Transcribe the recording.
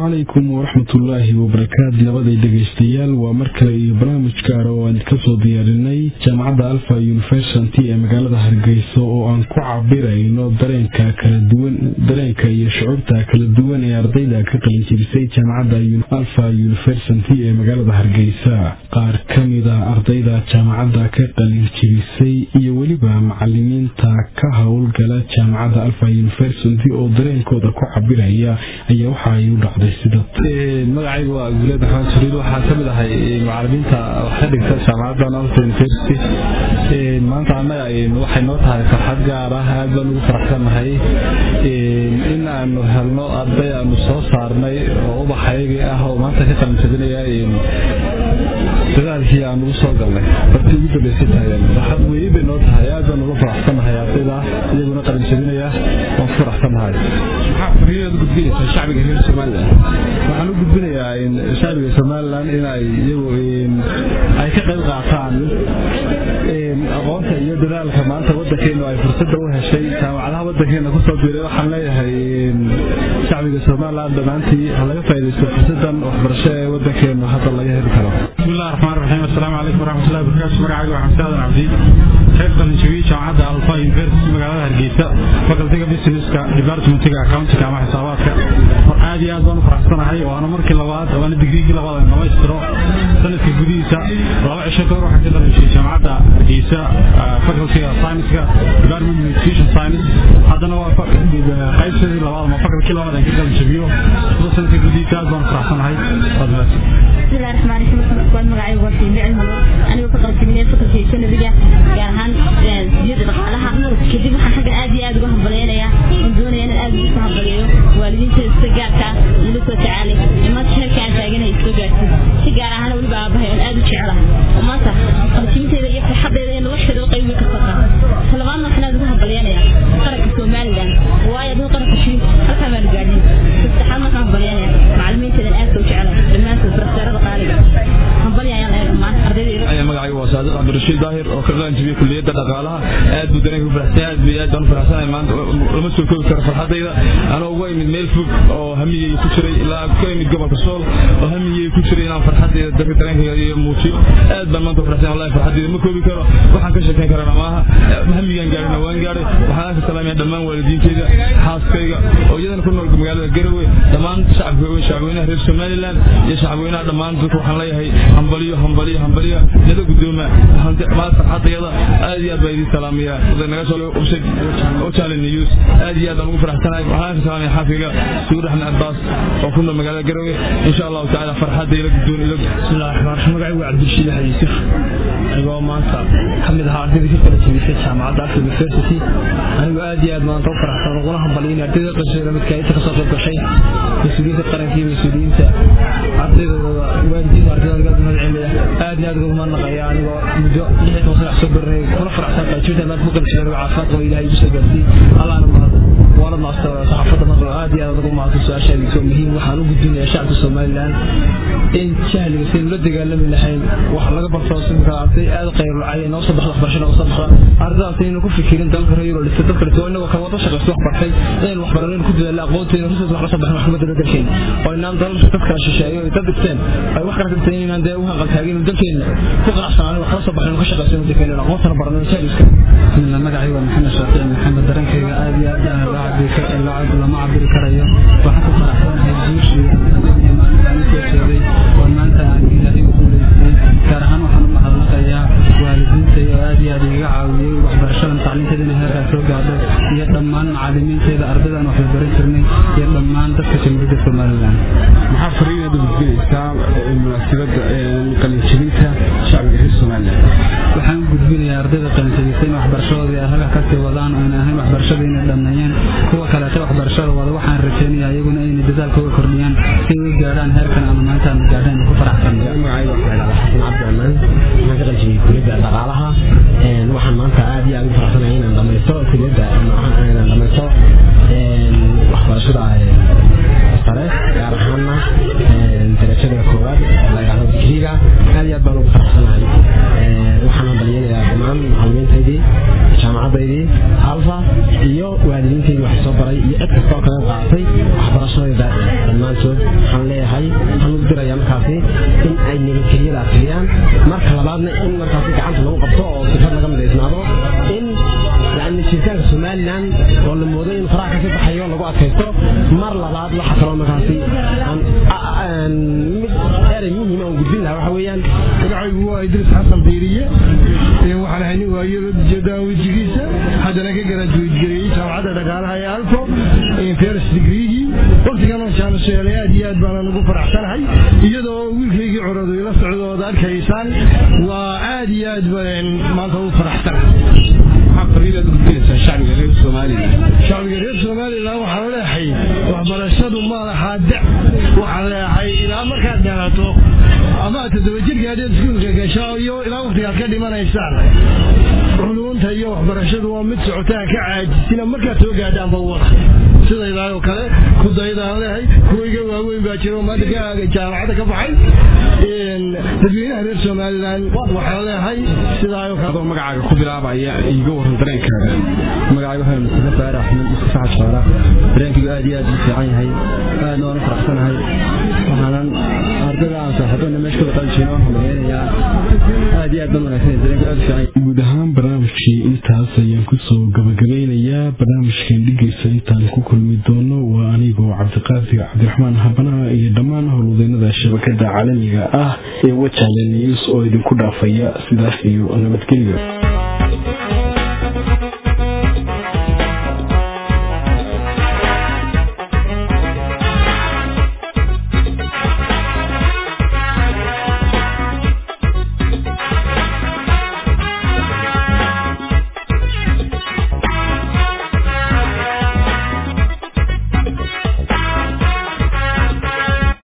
calaykum waraxmatullaahi wabarakaatu nabaday dhegaystayaal waa mar kale iyo barnaamij gaara oo aan kasoo diyaarinay jaamacadda alfa university ee magaalada hargeysa oo aan ku cabirayno dareenka kala duwan dareenka iyo shucuurta kala duwan ee ardayda ka qalinjibisay jaamacadda alfa university ee magaalada hargeysa qaar ka mida ardayda jaamacadda ka qalinjibisay iyo weliba macalimiinta ka howlgala jaamacadda alfa university oo dareenkooda ku cabiraya ayaa waxa ay u dhacday sida magacaygu waa guleed maxamed suriid waxaa ka mid ahay macalimiinta wax ka dhigta jaamacadda alfa university maanta annaga waxay noo tahay farxad gaar ah aad baan ugu faraxsannahay in aanu helno arday aanu soo saarnay oo ubaxaygii ah oo maanta ka qalinjabinaya dadaalkii aan ugu soo galnay bartii ugu dambaysay tahay farxad weyn bay noo tahay aad baan uga faraxsannahay ardayda iyaguna qalinjabinaya waan ku faraxsannahay shacbiga reer somalilan waxaan u gudbinayaa shacbiga somalilan inay iyagu ay ka qayb qaataan aqoonta iyo dadaalka maanta wadankeenu ay fursada u heshay jaamacadaha wadankeena kusoo biiray waxaan leeyahay shacbiga somalilan dhammaantii ha laga faaidaysto fursadan waxbarasho ee wadankeenu hadda laga heli karo bismillahi raxmaan raxiim assalaamu calaykum waraxmatullahi wabarakaatu magacaygu waa xamse aadan cabdi reer qalinjabiye jaamacadda alfa university magaalada hargeysa facultiga businesska departmentiga accountiga ama xisaabaadka aad iyo aad baan u faraxsanahay waana markii labaad waana digriigii labaad aan dhamaystiro sanadka gudihiisa laba cisho kahor waxaan ka dhalashay jaamacadda hargeysa facultiga scienceska department nutrition science haddana waa qaybsadii labaad ama faculkii labaad aan ka qalinjabiyo sida sanadka gudihiisa aad baan u faraxsanahay waad mahadsan bismillahi raxmaan raxiim waan magacaygu waa fiimi cilmi anigoo ka qalinjabinay fakultiga sanabiga gaar ahaan siyada dhaqaalaha kadib waxaan xagga aad iyo aad uga hambaleynayaa oon doonaya inaan aad ugu soo hambaliyo waalidiinteeda sida gaarka ila soo tacaalay imaanta heerka aan taaganay soo gaartay si gaar ahaan weliba aabahay oon aad u jecelahay oo maanta qalinjabinteeda iyo farxadeeda iyo nolosheeda qayb weyn ka soo talabaadna waxaan aad ugu hambaleynayaa qaranka somalilan waayo aduu qaranka jirin halkaa maanu gaadhin saddexaadna waxaan hambaleynayaa macalimiinteedan aad soo jecelahay dhammaantood profesorada qaaliga hambalya ayaan leeyahay dhammaan ardayda magacaygu waa saadiq cabdirashiid daahir oo ka qalanjibiyey kuliyadda dhaqaalaha aad buu dareenka u faraxsan aad bay aad baan u faraxsanahay maanta lama soo koobi karo farxadayda anoo uga imid meel fog oo hamigay ku jiray ilaa ka imid gobolka sool oo hamigay ku jiray inaan farxadayda dadka dareenkayga iyo muujiyo aad baan maanta u faraxsan wallahi farxadayda ma koobi karo waxaan ka sheekayn karana maaha hamigaan gaarina waan gaaray waxaan ka salaamaya dhammaan waalidiintayda xaaskayga oo iyadana ku nool magaalada garowe dhammaan shacabka shacabweynaha reer somalilan iyo shacabweynaha dhammaan dadka waxaan leeyahay hambaliyo hambaliyo hambaliyo nada guddooma maanta farxadayada aad iyo aad baa idiin salaamaya naga soo website ochale news aad iyo aad baan ugu faraxsanahay waxaan ka salaamaya xaafiga suur axmed cabbaas oo ku nool magaalada garowe insha allahu tacaala farxadayla guddoon ila bismillahi raxmaan raxiim magacaygu waa cabdilshiid axmed yuusuf anigoo maanta ka mid ahaa ardayda ka kala jebisay jaamacadda alfa university anigoo aad iyo aad maanta u faraxsan uguna hambaliyay ardayda qashayda midka inta kasoo qayb gashay mas-uuliyiinta qaranka iyo mas-uuliyiinta ardaydooda waalidiinta ardayda gaad mahad celinaya aad iyo aad uga mahadnaqaya anigoo muddo lix iyo toban sanac soo baranay kuna faraxsan qaajibta maanta ku qalshay anigo caafimaad qaba ilahay igu soo gaarsiiyey allahna mahad waana maasta saxaafadda marka aad iyo aad ugu mahadsan su-aashaadii soo muhiim waxaan u gudbinayaa shacabka somaliland in jahliga saynu la dagaalami lahayn wax laga barto simka arday aad qayrulcay noo soo baxda waxbarasho noo soo baxda ardaydaas aynu ku fikirin dalka reero dhistay dalka dhistay oo inagoo kala wada shaqaysto wax bartay inaynu wax baranaynu ku dadaalla aqoonteena rusus wax la soo baxin maxkamadda dalkeena oo inaan dalalka dad kala shisheeyo ay dad dhigteen ay wax kala dhigteen inaan dee u hanqal taagin dalkeena ku qanacsanaan wax la soo baxin ka shaqaysto dalkeena aqoontan baranayno jahliska bismillah magacaygu waa maxamed shaafici maxamed dareenkayga aad iyo aad lama cabiri karayo waxaan ku faraxsanahay guushii iyo maalintaan usoo jeeday oo maanta aan ilaahay u guulaystay gaar ahaan waxaan u mahadnaqayaa waalidiinta iyo aad iyo aad igaga caawiyey waxbarashadan tacliinteeda inay heerkaa soo gaadho iyo dhammaan macalimiinteeda ardaydan wax la baran jirnay iyo dhammaan dadka jamhuuriyadda somalilan maxaa fariinaad u gudbinaysaa munaasabadda qalinjabinta shacbiga reer somalilan waxaan u gudbinayaa ardayda qalinjabisay in waxbarashadoodii ay halka kasii wadaan oo inay ahayn waxbarashada inay dhammeeyeen kuwa kaleeta waxbarashada wada waxaan rajaynayaa iyaguna inay dadaalkooda kordhiyaan si ay u gaadhaan heerkan ama maantaan gaadhaan ku faraxsan magacayga waxaa la xasan cabdiraxmaan waxaan ka qaljibiyey kuliyadda dhaqaalaha waxaan maanta aad iyo aad u faraxsanahay inaan dhamaysto kuliyadda inaan dhamaysto waxbarashada sare gaar ahaana darajada koowaad la yidhahdo digriga aad iyo aad baan ugu faraxsanahay waxaan hambalyanayaa dhammaan macalimiintaydii jaamacadaydii alfa iyo waalidiintaydii wax soo baray iyo cid kastoo kaga qaadatay waxbarashadayda dhammaantood waxaan markaasi gacanta lagu qabto oo fikrad laga midaysnaado in yani jiritaanka somalilan oo la moodo in faraha kasii baxayo lagu adkaysto mar labaad waxa kaloo markaasi mid erey muhiim aan gudbin lahaa waxa weeyaan magacaygu waa idris xasan biiriye waxaan ahay nin waayo jeedaan wejigiisa haddana ka garajuweedgareeyey jaamacadda dhaqaalaha ee alfo first degreegii waqtigan oo jaanisheelay aad iyo aad baana ugu faraxsanahay iyadoo wiilkaygii corodu ila socdo ood arkaysaan waa aad iyo aad baan maanta ugu faraxsanahay shacbiga reer somalilan waxaan leehay waxbarashadu ma lahaa da waxaan leehay ilaa markaad dhalato ama toddoba jirka haddaad iskuulka gasho iyo ilaa waqtigaad ka dhimanaysaan culunta iyo waxbarashadu waa mid socotaan ka caajisina markaad soo gaadhaanba wada sidaydaa oo kale kudaydaan leehay kuwayga waaweyn baa jiro maanta jaamacadda ka baxay dadweynaha reer somalilan waxaan leehay sidaa oo kale magacaaga ku bilaabaya iiga waran dareenkaaga magacayga waxaa mustafa faar axmed mustafa saxad shoora dareenkaygu aad iyo aad u fiican yahay aadna waan u faraxsanahay waxaanan ardada aan saaxiibana meesha kula qalijeyna waan hambaleynayaa aad iyo aad baan wanaagsan dareenku aad u fiican guud ahaan barnaamijkii intaas ayaan kusoo gabagabeynayaa barnaamijkan dhigaysa intaan ku kulmi doono waa anigoo cabdiqaadir cabdiraxmaan habanaha iyo dhammaan howlwadeennada shabakada caalamiga ah ee wajale news oo idinku dhaafaya sidaas iyo nabadgelyo